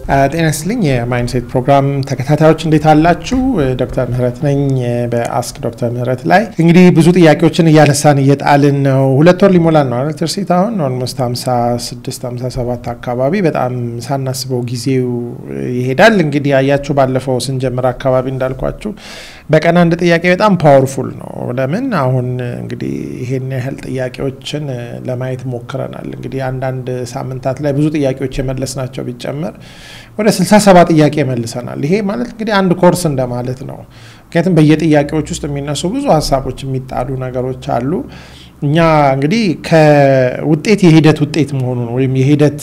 ጤና ይስጥልኝ የማይንድሴት ፕሮግራም ተከታታዮች እንዴት አላችሁ? ዶክተር ምህረት ነኝ በአስክ ዶክተር ምህረት ላይ እንግዲህ ብዙ ጥያቄዎችን እያነሳን እየጣልን ነው። ሁለት ወር ሊሞላን ነው አይደል? ትርሲት አሁን ኦልሞስት 56 57 አካባቢ በጣም ሳናስበው ጊዜው ይሄዳል። እንግዲህ አያችሁ ባለፈው ስንጀምር አካባቢ እንዳልኳችሁ በቀን አንድ ጥያቄ በጣም ፓወርፉል ነው። ለምን አሁን እንግዲህ ይሄን ያህል ጥያቄዎችን ለማየት ሞክረናል። እንግዲህ አንዳንድ ሳምንታት ላይ ብዙ ጥያቄዎች የመለስናቸው ቢጨመር ወደ 67 ጥያቄ መልሰናል። ይሄ ማለት እንግዲህ አንድ ኮርስ እንደማለት ነው። ምክንያቱም በየጥያቄዎች ውስጥ የሚነሱ ብዙ ሀሳቦች የሚጣሉ ነገሮች አሉ። እኛ እንግዲህ ከውጤት የሂደት ውጤት መሆኑን ወይም የሂደት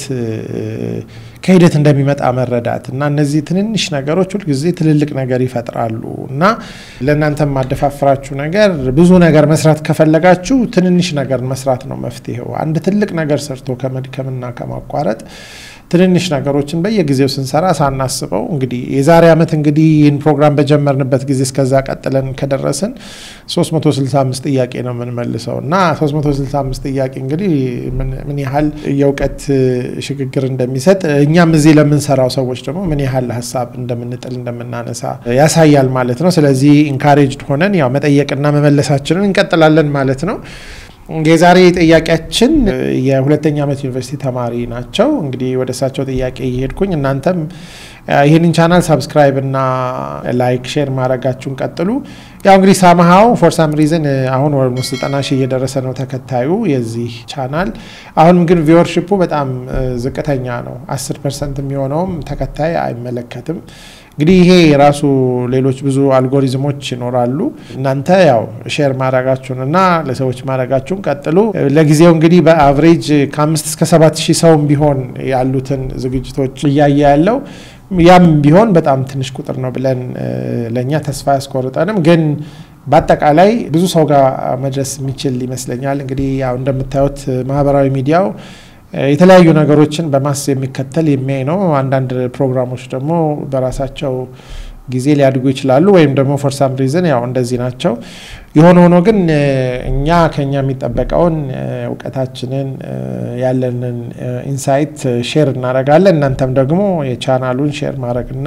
ከሂደት እንደሚመጣ መረዳት እና እነዚህ ትንንሽ ነገሮች ሁልጊዜ ትልልቅ ነገር ይፈጥራሉ እና ለእናንተ የማደፋፍራችሁ ነገር ብዙ ነገር መስራት ከፈለጋችሁ ትንንሽ ነገር መስራት ነው መፍትሄው። አንድ ትልቅ ነገር ሰርቶ ከመድከምና ከማቋረጥ ትንንሽ ነገሮችን በየጊዜው ስንሰራ ሳናስበው እንግዲህ የዛሬ ዓመት እንግዲህ ይህን ፕሮግራም በጀመርንበት ጊዜ እስከዛ ቀጥለን ከደረስን 365 ጥያቄ ነው የምንመልሰው እና 365 ጥያቄ እንግዲህ ምን ያህል የእውቀት ሽግግር እንደሚሰጥ እኛም እዚህ ለምንሰራው ሰዎች ደግሞ ምን ያህል ሀሳብ እንደምንጥል እንደምናነሳ ያሳያል ማለት ነው። ስለዚህ ኢንካሬጅድ ሆነን ያው መጠየቅና መመለሳችንን እንቀጥላለን ማለት ነው። የዛሬ ጥያቄያችን የሁለተኛ ዓመት ዩኒቨርሲቲ ተማሪ ናቸው። እንግዲህ ወደ እሳቸው ጥያቄ እየሄድኩኝ እናንተም ይህንን ቻናል ሰብስክራይብ እና ላይክ ሼር ማድረጋችሁን ቀጥሉ። ያው እንግዲህ ሳምሃው ፎር ሳም ሪዝን አሁን ኦልሞስት ዘጠና ሺህ እየደረሰ ነው ተከታዩ የዚህ ቻናል። አሁንም ግን ቪወርሽፑ በጣም ዝቅተኛ ነው። አስር ፐርሰንት የሚሆነውም ተከታይ አይመለከትም። እንግዲህ ይሄ ራሱ ሌሎች ብዙ አልጎሪዝሞች ይኖራሉ። እናንተ ያው ሼር ማድረጋችሁን እና ለሰዎች ማድረጋችሁን ቀጥሉ። ለጊዜው እንግዲህ በአቭሬጅ ከአምስት እስከ ሰባት ሺህ ሰውም ቢሆን ያሉትን ዝግጅቶች እያየ ያለው ያም ቢሆን በጣም ትንሽ ቁጥር ነው ብለን ለእኛ ተስፋ ያስቆርጠንም ግን በአጠቃላይ ብዙ ሰው ጋር መድረስ የሚችል ይመስለኛል። እንግዲህ ያው እንደምታዩት ማህበራዊ ሚዲያው የተለያዩ ነገሮችን በማስ የሚከተል የሚያይ ነው። አንዳንድ ፕሮግራሞች ደግሞ በራሳቸው ጊዜ ሊያድጉ ይችላሉ፣ ወይም ደግሞ ፎር ሳም ሪዝን ያው እንደዚህ ናቸው። የሆነ ሆኖ ግን እኛ ከኛ የሚጠበቀውን እውቀታችንን ያለንን ኢንሳይት ሼር እናደርጋለን። እናንተም ደግሞ የቻናሉን ሼር ማድረግና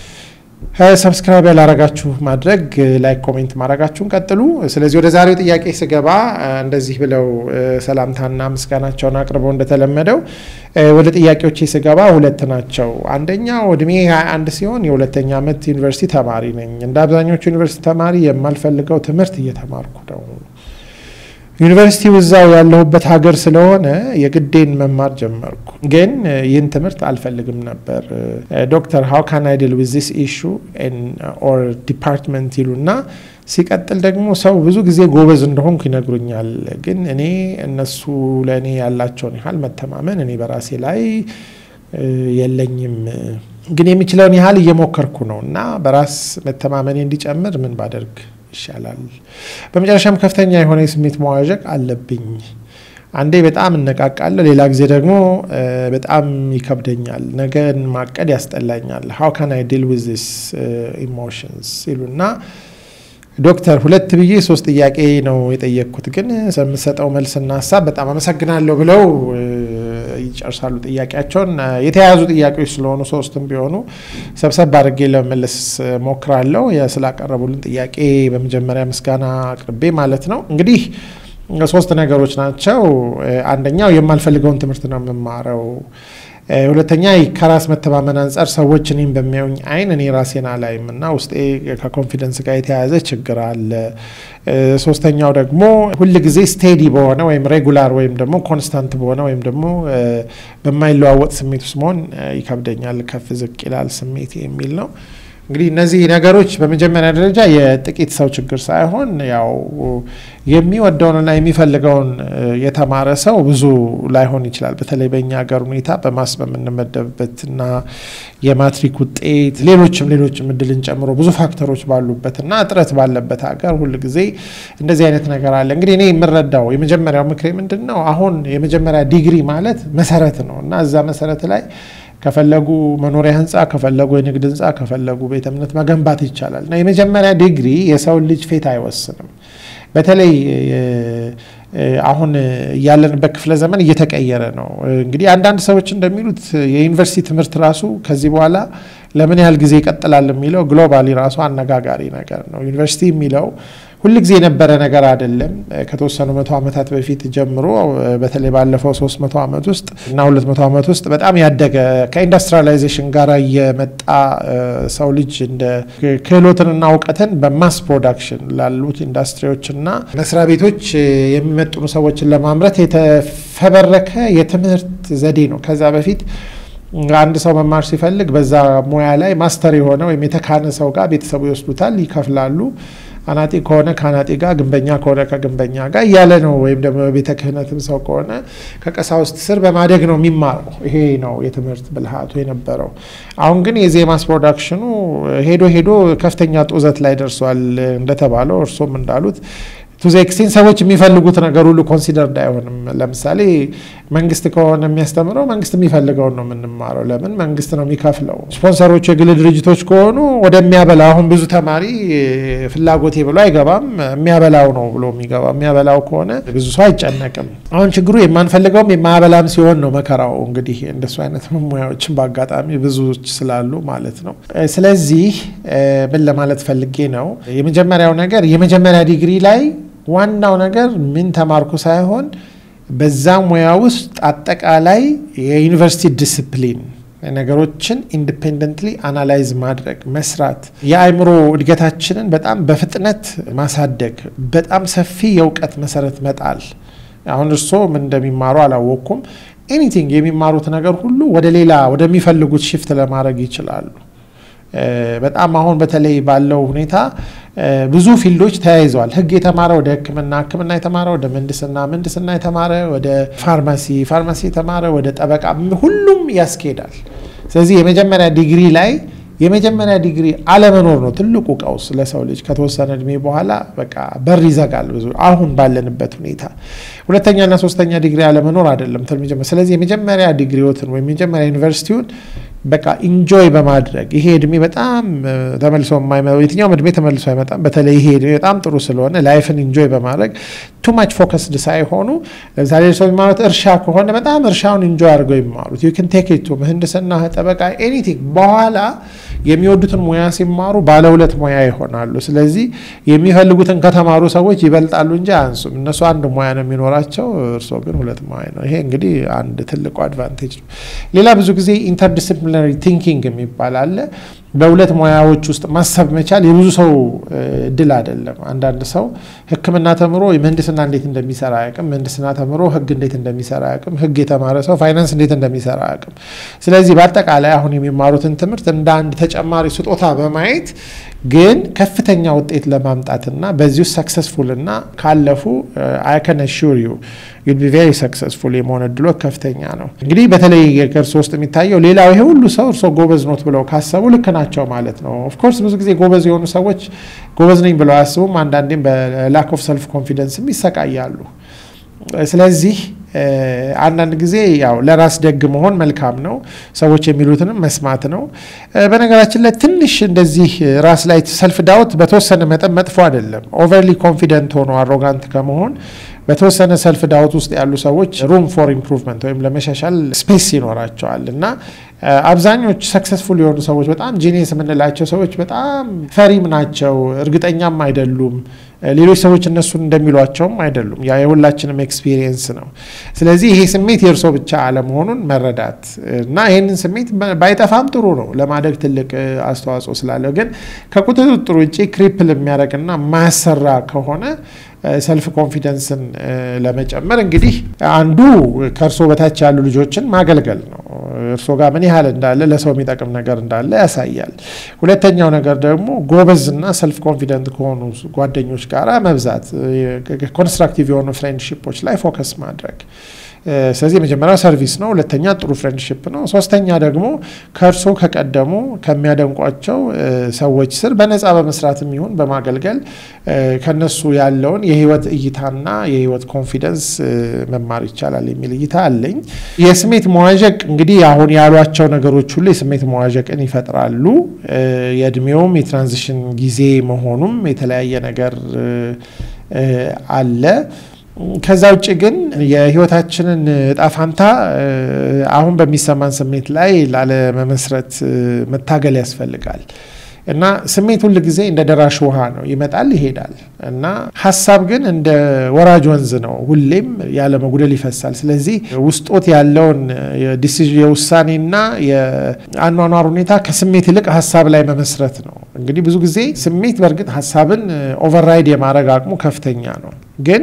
ሰብስክራይብ ያላረጋችሁ ማድረግ ላይክ ኮሜንት ማድረጋችሁን ቀጥሉ። ስለዚህ ወደ ዛሬው ጥያቄ ስገባ እንደዚህ ብለው ሰላምታና ምስጋናቸውን አቅርበው እንደተለመደው ወደ ጥያቄዎች ስገባ ሁለት ናቸው። አንደኛው እድሜ 21 ሲሆን የሁለተኛ ዓመት ዩኒቨርሲቲ ተማሪ ነኝ። እንደ አብዛኞቹ ዩኒቨርሲቲ ተማሪ የማልፈልገው ትምህርት እየተማርኩ ነው። ዩኒቨርሲቲው እዛው ያለሁበት ሀገር ስለሆነ የግዴን መማር ጀመርኩ። ግን ይህን ትምህርት አልፈልግም ነበር። ዶክተር ሃው ካን አይ ዲል ዊዝ ዚስ ኢሹ ኦር ዲፓርትመንት ይሉና ሲቀጥል ደግሞ ሰው ብዙ ጊዜ ጎበዝ እንደሆንኩ ይነግሩኛል። ግን እኔ እነሱ ለእኔ ያላቸውን ያህል መተማመን እኔ በራሴ ላይ የለኝም። ግን የሚችለውን ያህል እየሞከርኩ ነው እና በራስ መተማመኔ እንዲጨምር ምን ባደርግ ይሻላል? በመጨረሻም ከፍተኛ የሆነ የስሜት መዋዠቅ አለብኝ። አንዴ በጣም እነቃቃለሁ፣ ሌላ ጊዜ ደግሞ በጣም ይከብደኛል። ነገን ማቀድ ያስጠላኛል። ሃው ካን አይ ዲል ዊዝ ዚስ ኢሞሽንስ ይሉና ዶክተር ሁለት ብዬ ሶስት ጥያቄ ነው የጠየቅኩት፣ ግን የምሰጠው መልስና ሀሳብ በጣም አመሰግናለሁ ብለው ይጨርሳሉ ጥያቄያቸውን። የተያያዙ ጥያቄዎች ስለሆኑ ሶስትም ቢሆኑ ሰብሰብ አድርጌ ለመመለስ ሞክራለሁ። ስላቀረቡልን ጥያቄ በመጀመሪያ ምስጋና አቅርቤ ማለት ነው። እንግዲህ ሶስት ነገሮች ናቸው። አንደኛው የማልፈልገውን ትምህርት ነው የምማረው። ሁለተኛ ከራስ መተማመን አንጻር ሰዎች እኔም በሚያዩኝ አይን እኔ ራሴን አላይም እና ውስጤ ከኮንፊደንስ ጋር የተያያዘ ችግር አለ። ሶስተኛው ደግሞ ሁል ጊዜ ስቴዲ በሆነ ወይም ሬጉላር ወይም ደግሞ ኮንስታንት በሆነ ወይም ደግሞ በማይለዋወጥ ስሜት ውስጥ መሆን ይከብደኛል፣ ከፍ ዝቅ ይላል ስሜት የሚል ነው። እንግዲህ እነዚህ ነገሮች በመጀመሪያ ደረጃ የጥቂት ሰው ችግር ሳይሆን ያው የሚወደውንና የሚፈልገውን የተማረ ሰው ብዙ ላይሆን ይችላል። በተለይ በእኛ ሀገር ሁኔታ በማስ በምንመደብበትና የማትሪክ ውጤት ሌሎችም ሌሎችም እድልን ጨምሮ ብዙ ፋክተሮች ባሉበትና እጥረት ባለበት ሀገር ሁል ጊዜ እንደዚህ አይነት ነገር አለ። እንግዲህ እኔ የምረዳው የመጀመሪያው ምክሬ ምንድን ነው? አሁን የመጀመሪያ ዲግሪ ማለት መሰረት ነው እና እዛ መሰረት ላይ ከፈለጉ መኖሪያ ህንፃ፣ ከፈለጉ የንግድ ህንፃ፣ ከፈለጉ ቤተ እምነት መገንባት ይቻላል እና የመጀመሪያ ዲግሪ የሰውን ልጅ ፌት አይወስንም። በተለይ አሁን ያለንበት ክፍለ ዘመን እየተቀየረ ነው። እንግዲህ አንዳንድ ሰዎች እንደሚሉት የዩኒቨርሲቲ ትምህርት ራሱ ከዚህ በኋላ ለምን ያህል ጊዜ ይቀጥላል የሚለው ግሎባሊ ራሱ አነጋጋሪ ነገር ነው። ዩኒቨርሲቲ የሚለው ሁልጊዜ የነበረ ነገር አይደለም። ከተወሰኑ መቶ ዓመታት በፊት ጀምሮ በተለይ ባለፈው ሶስት መቶ ዓመት ውስጥ እና ሁለት መቶ ዓመት ውስጥ በጣም ያደገ ከኢንዱስትሪያላይዜሽን ጋር የመጣ ሰው ልጅ እንደ ክህሎትንና እውቀትን በማስ ፕሮዳክሽን ላሉት ኢንዱስትሪዎችና መስሪያ ቤቶች የሚመጥኑ ሰዎችን ለማምረት የተፈበረከ የትምህርት ዘዴ ነው። ከዛ በፊት አንድ ሰው መማር ሲፈልግ በዛ ሙያ ላይ ማስተር የሆነ ወይም የተካነ ሰው ጋር ቤተሰቡ ይወስዱታል፣ ይከፍላሉ። አናጢ ከሆነ ከአናጢ ጋር፣ ግንበኛ ከሆነ ከግንበኛ ጋር እያለ ነው። ወይም ደግሞ ቤተ ክህነትም ሰው ከሆነ ከቀሳውስት ስር በማደግ ነው የሚማረው። ይሄ ነው የትምህርት ብልሃቱ የነበረው። አሁን ግን የዜማስ ፕሮዳክሽኑ ሄዶ ሄዶ ከፍተኛ ጡዘት ላይ ደርሷል። እንደተባለው እርሶም እንዳሉት ቱዘ ኤክስቴንት ሰዎች የሚፈልጉት ነገር ሁሉ ኮንሲደርድ አይሆንም። ለምሳሌ መንግስት ከሆነ የሚያስተምረው መንግስት የሚፈልገውን ነው የምንማረው። ለምን መንግስት ነው የሚከፍለው። ስፖንሰሮቹ የግል ድርጅቶች ከሆኑ ወደሚያበላ አሁን ብዙ ተማሪ ፍላጎቴ ብሎ አይገባም። የሚያበላው ነው ብሎ የሚገባ የሚያበላው ከሆነ ብዙ ሰው አይጨነቅም። አሁን ችግሩ የማንፈልገውም የማያበላም ሲሆን ነው መከራው። እንግዲህ እንደሱ አይነት ሙያዎችን በአጋጣሚ ብዙዎች ስላሉ ማለት ነው። ስለዚህ ምን ለማለት ፈልጌ ነው፣ የመጀመሪያው ነገር የመጀመሪያ ዲግሪ ላይ ዋናው ነገር ምን ተማርኩ ሳይሆን በዛ ሙያ ውስጥ አጠቃላይ የዩኒቨርሲቲ ዲስፕሊን ነገሮችን ኢንዲፔንደንትሊ አናላይዝ ማድረግ መስራት፣ የአእምሮ እድገታችንን በጣም በፍጥነት ማሳደግ፣ በጣም ሰፊ የእውቀት መሰረት መጣል። አሁን እርስዎ ምን እንደሚማሩ አላወቅኩም። ኤኒቲንግ የሚማሩት ነገር ሁሉ ወደ ሌላ ወደሚፈልጉት ሽፍት ለማድረግ ይችላሉ። በጣም አሁን በተለይ ባለው ሁኔታ ብዙ ፊልዶች ተያይዘዋል። ሕግ የተማረ ወደ ሕክምና፣ ሕክምና የተማረ ወደ ምህንድስና፣ ምህንድስና የተማረ ወደ ፋርማሲ፣ ፋርማሲ የተማረ ወደ ጠበቃ፣ ሁሉም ያስኬዳል። ስለዚህ የመጀመሪያ ዲግሪ ላይ የመጀመሪያ ዲግሪ አለመኖር ነው ትልቁ ቀውስ ለሰው ልጅ። ከተወሰነ እድሜ በኋላ በቃ በር ይዘጋል ብዙ አሁን ባለንበት ሁኔታ። ሁለተኛና ሶስተኛ ዲግሪ አለመኖር አይደለም። ስለዚህ የመጀመሪያ ዲግሪዎትን ወይም የመጀመሪያ ዩኒቨርሲቲውን በቃ ኢንጆይ በማድረግ ይሄ እድሜ በጣም ተመልሶ የማይመጣው የትኛውም እድሜ ተመልሶ አይመጣም። በተለይ ይሄ እድሜ በጣም ጥሩ ስለሆነ ላይፍን ኢንጆይ በማድረግ ቱ ማች ፎከስድ ሳይሆኑ ለምሳሌ ሰው የሚማሩት እርሻ ከሆነ በጣም እርሻውን ኢንጆይ አድርገው ይማሩት። ዩ ን ቴክ ቱ ምህንድስና፣ ጠበቃ፣ ኤኒቲንግ በኋላ የሚወዱትን ሙያ ሲማሩ ባለ ሁለት ሙያ ይሆናሉ። ስለዚህ የሚፈልጉትን ከተማሩ ሰዎች ይበልጣሉ እንጂ አያንሱም። እነሱ አንድ ሙያ ነው የሚኖራቸው፣ እርስዎ ግን ሁለት ሙያ ነው። ይሄ እንግዲህ አንድ ትልቁ አድቫንቴጅ ነው። ሌላ ብዙ ጊዜ ኢንተርዲስፕሊናሪ ቲንኪንግ የሚባል አለ። በሁለት ሙያዎች ውስጥ ማሰብ መቻል የብዙ ሰው እድል አይደለም። አንዳንድ ሰው ሕክምና ተምሮ ምህንድስና እንዴት እንደሚሰራ አያውቅም። ምህንድስና ተምሮ ሕግ እንዴት እንደሚሰራ አያውቅም። ሕግ የተማረ ሰው ፋይናንስ እንዴት እንደሚሰራ አያውቅም። ስለዚህ በአጠቃላይ አሁን የሚማሩትን ትምህርት እንደ አንድ ተጨማሪ ስጦታ በማየት ግን ከፍተኛ ውጤት ለማምጣትና በዚህ ውስጥ ሰክሰስፉል እና ካለፉ አይ ካን አሹር ዩ ዩል ቢ ቬሪ ሰክሰስፉል የመሆን እድሎ ከፍተኛ ነው። እንግዲህ በተለይ ከእርሶ ውስጥ የሚታየው ሌላው ይሄ ሁሉ ሰው እርሶ ጎበዝ ኖት ብለው ካሰቡ ልክ ናቸው ማለት ነው። ኦፍኮርስ ብዙ ጊዜ ጎበዝ የሆኑ ሰዎች ጎበዝ ነኝ ብለው አያስቡም። አንዳንዴም በላክ ኦፍ ሰልፍ ኮንፊደንስም ይሰቃያሉ። ስለዚህ አንዳንድ ጊዜ ያው ለራስ ደግ መሆን መልካም ነው። ሰዎች የሚሉትንም መስማት ነው። በነገራችን ላይ ትንሽ እንደዚህ ራስ ላይ ሰልፍ ዳውት በተወሰነ መጠን መጥፎ አይደለም። ኦቨርሊ ኮንፊደንት ሆኖ አሮጋንት ከመሆን በተወሰነ ሰልፍ ዳውት ውስጥ ያሉ ሰዎች ሩም ፎር ኢምፕሩቭመንት ወይም ለመሻሻል ስፔስ ይኖራቸዋል እና አብዛኞቹ ሰክሰስፉል የሆኑ ሰዎች በጣም ጂኒየስ የምንላቸው ሰዎች በጣም ፈሪም ናቸው፣ እርግጠኛም አይደሉም። ሌሎች ሰዎች እነሱን እንደሚሏቸውም አይደሉም። ያ የሁላችንም ኤክስፒሪየንስ ነው። ስለዚህ ይሄ ስሜት የእርሶ ብቻ አለመሆኑን መረዳት እና ይህንን ስሜት ባይጠፋም ጥሩ ነው፣ ለማደግ ትልቅ አስተዋጽኦ ስላለው። ግን ከቁጥጥር ውጭ ክሪፕል የሚያደርግና ማያሰራ ከሆነ ሰልፍ ኮንፊደንስን ለመጨመር እንግዲህ አንዱ ከእርሶ በታች ያሉ ልጆችን ማገልገል ነው። እርሶ ጋር ምን ያህል እንዳለ ለሰው የሚጠቅም ነገር እንዳለ ያሳያል። ሁለተኛው ነገር ደግሞ ጎበዝና ሰልፍ ኮንፊደንት ከሆኑ ጓደኞች ጋር መብዛት፣ ኮንስትራክቲቭ የሆኑ ፍሬንድሺፖች ላይ ፎከስ ማድረግ ስለዚህ የመጀመሪያው ሰርቪስ ነው። ሁለተኛ ጥሩ ፍሬንድሽፕ ነው። ሶስተኛ ደግሞ ከእርሶ ከቀደሙ ከሚያደንቋቸው ሰዎች ስር በነፃ በመስራት የሚሆን በማገልገል ከነሱ ያለውን የህይወት እይታና የህይወት ኮንፊደንስ መማር ይቻላል የሚል እይታ አለኝ። የስሜት መዋዠቅ እንግዲህ አሁን ያሏቸው ነገሮች ሁሉ የስሜት መዋዠቅን ይፈጥራሉ። የእድሜውም የትራንዚሽን ጊዜ መሆኑም የተለያየ ነገር አለ። ከዛ ውጭ ግን የህይወታችንን እጣ ፋንታ አሁን በሚሰማን ስሜት ላይ ላለመመስረት መታገል ያስፈልጋል። እና ስሜት ሁል ጊዜ እንደ ደራሽ ውሃ ነው፣ ይመጣል ይሄዳል። እና ሀሳብ ግን እንደ ወራጅ ወንዝ ነው፣ ሁሌም ያለ መጉደል ይፈሳል። ስለዚህ ውስጦት ያለውን የውሳኔና የአኗኗር ሁኔታ ከስሜት ይልቅ ሀሳብ ላይ መመስረት ነው። እንግዲህ ብዙ ጊዜ ስሜት በእርግጥ ሀሳብን ኦቨርራይድ የማድረግ አቅሙ ከፍተኛ ነው ግን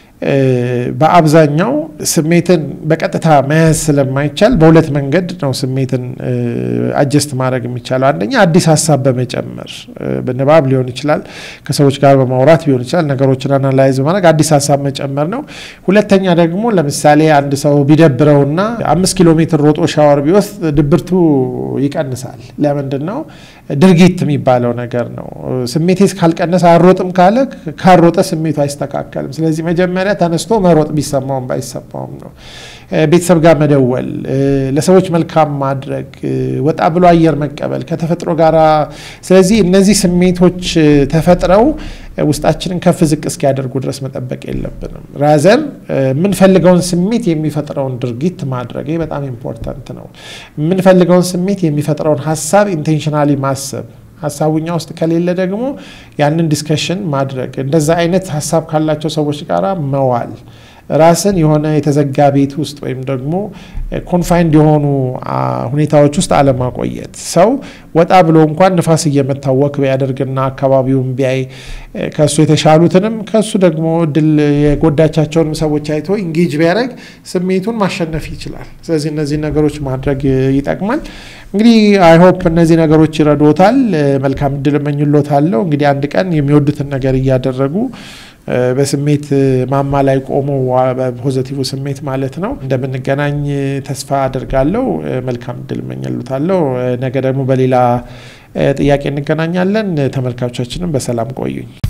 በአብዛኛው ስሜትን በቀጥታ መያዝ ስለማይቻል በሁለት መንገድ ነው ስሜትን አጀስት ማድረግ የሚቻለው። አንደኛ አዲስ ሀሳብ በመጨመር በንባብ ሊሆን ይችላል፣ ከሰዎች ጋር በማውራት ሊሆን ይችላል። ነገሮችን አናላይዝ በማድረግ አዲስ ሀሳብ መጨመር ነው። ሁለተኛ ደግሞ ለምሳሌ አንድ ሰው ቢደብረውና አምስት ኪሎ ሜትር ሮጦ ሻወር ቢወስድ ድብርቱ ይቀንሳል። ለምንድን ነው? ድርጊት የሚባለው ነገር ነው። ስሜቴ ካልቀነሰ አልሮጥም ካለ ካልሮጠ ስሜቱ አይስተካከልም። ስለዚህ መጀመሪያ ተነስቶ መሮጥ ቢሰማውም ባይሰማውም ነው። ቤተሰብ ጋር መደወል፣ ለሰዎች መልካም ማድረግ፣ ወጣ ብሎ አየር መቀበል ከተፈጥሮ ጋር። ስለዚህ እነዚህ ስሜቶች ተፈጥረው ውስጣችንን ከፍ ዝቅ እስኪያደርጉ ድረስ መጠበቅ የለብንም። ራዘር የምንፈልገውን ስሜት የሚፈጥረውን ድርጊት ማድረግ ይህ በጣም ኢምፖርታንት ነው። የምንፈልገውን ስሜት የሚፈጥረውን ሀሳብ ኢንቴንሽናሊ ማሰብ ሀሳቡኛ ውስጥ ከሌለ ደግሞ ያንን ዲስከሽን ማድረግ እንደዛ አይነት ሀሳብ ካላቸው ሰዎች ጋር መዋል ራስን የሆነ የተዘጋ ቤት ውስጥ ወይም ደግሞ ኮንፋይንድ የሆኑ ሁኔታዎች ውስጥ አለማቆየት። ሰው ወጣ ብሎ እንኳን ንፋስ እየመታው ወክ ቢያደርግና አካባቢውን ቢያይ ከእሱ የተሻሉትንም ከእሱ ደግሞ እድል የጎዳቻቸውንም ሰዎች አይቶ ኢንጌጅ ቢያደርግ ስሜቱን ማሸነፍ ይችላል። ስለዚህ እነዚህ ነገሮች ማድረግ ይጠቅማል። እንግዲህ አይሆፕ እነዚህ ነገሮች ይረዶታል። መልካም እድል እመኝሎታለሁ። እንግዲህ አንድ ቀን የሚወዱትን ነገር እያደረጉ በስሜት ማማ ላይ ቆሞ በፖዘቲቭ ስሜት ማለት ነው እንደምንገናኝ ተስፋ አድርጋለሁ። መልካም እድል እመኝሎታለሁ። ነገ ደግሞ በሌላ ጥያቄ እንገናኛለን። ተመልካቾቻችንም በሰላም ቆዩኝ።